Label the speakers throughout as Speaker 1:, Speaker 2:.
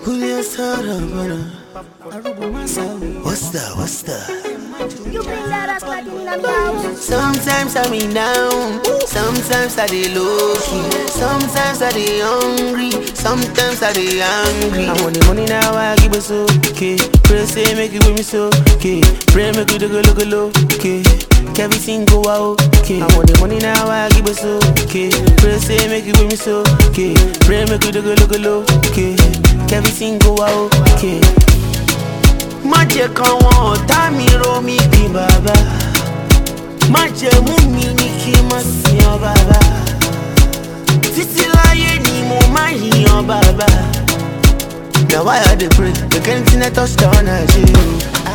Speaker 1: Julio Sarabana. What's that? What's that?
Speaker 2: You bring that ass like in a me house.
Speaker 1: Sometimes I'm in down, sometimes I dey low key, sometimes I dey hungry, sometimes I dey angry. I want the money now, I give it so okay. Pray say make it with me so okay. Pray make it look look look okay. Everything go out okay. I want the money now, I give it so okay. Pray say make it with me so okay. Pray make it look look look okay. Everything go out okay. má jẹ́ káwọn ọ̀tá mi rò mí bí bàbá má jẹ́ mú mi ní kí n má sìn ọ́ bàbá títí láyé ni mo má yìn ọ́ bàbá. na why i dey pray make anything i touch down na je o.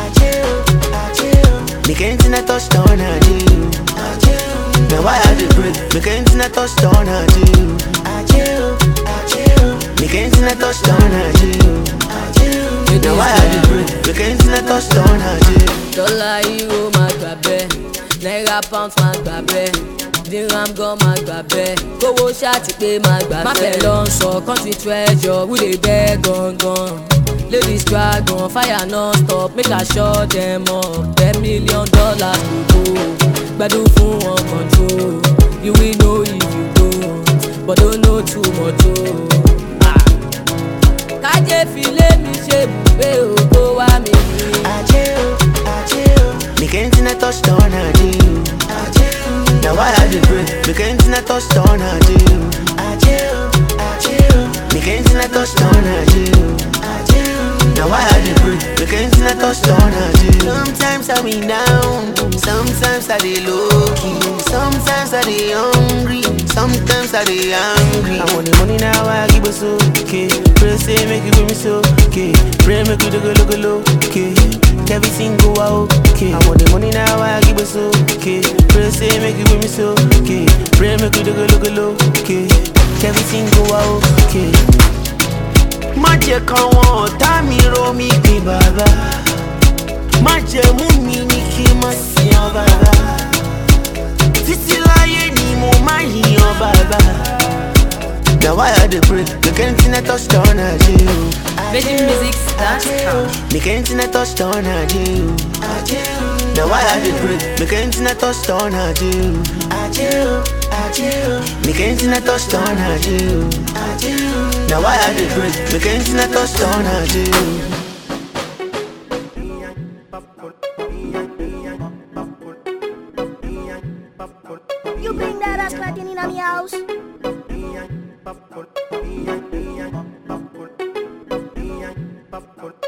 Speaker 1: make anything i touch down na je o. na why i dey pray make anything i touch down na je o. make anything i touch down na je o. na why i dey pray make anything i touch down na je o.
Speaker 3: dọ́là euro máa gbà bẹ́ẹ̀ náírà pound máa gbà bẹ́ẹ̀ dirham gan máa gbà bẹ́ẹ̀ kówó ṣáàtì pé máa gbà bẹ́ẹ̀. má fẹ́ lọ sọ country treasure who dey bẹ́ gangan ladies dragon fire non stop make i shut them up ten million dollars to go gbẹdún fún wọn control you will know if you go but don't know too much o. Ah. kájé filé mi ṣe bùgbé ògo wá mi rí.
Speaker 1: Make anything I touch down, I do. Now why I dey pray? Make anything I touch down, I do. Make anything I touch down, I do. Now why I dey pray? Make anything I touch down, I do. Sometimes I be down, sometimes I dey low key, sometimes I dey hungry, sometimes I dey angry. I want the money now, I give it so okay. Pray say make it with me so okay. Pray make it look look look okay. Everything go out okay. I want the money now, I give it so okay. Pray say make it with me so okay. Pray make it look look look okay. Everything go out okay. má jẹ́ káwọn ọ̀tá mi rò mí bí bàbá má jẹ́ mú mi ní kí n má sìn ọ́ bàbá títí láyé ni mo má yìn ọ́ bàbá. na why i dey pray make anything i touch down na je o.
Speaker 3: VeggieMusics.com.
Speaker 1: make anything i touch down na je o. na why i dey pray make anything i touch down na je o. make anything i touch down na je o. na why i dey pray make anything i touch down na je o.
Speaker 2: You bring that ass like in a me house.
Speaker 4: Popcorn.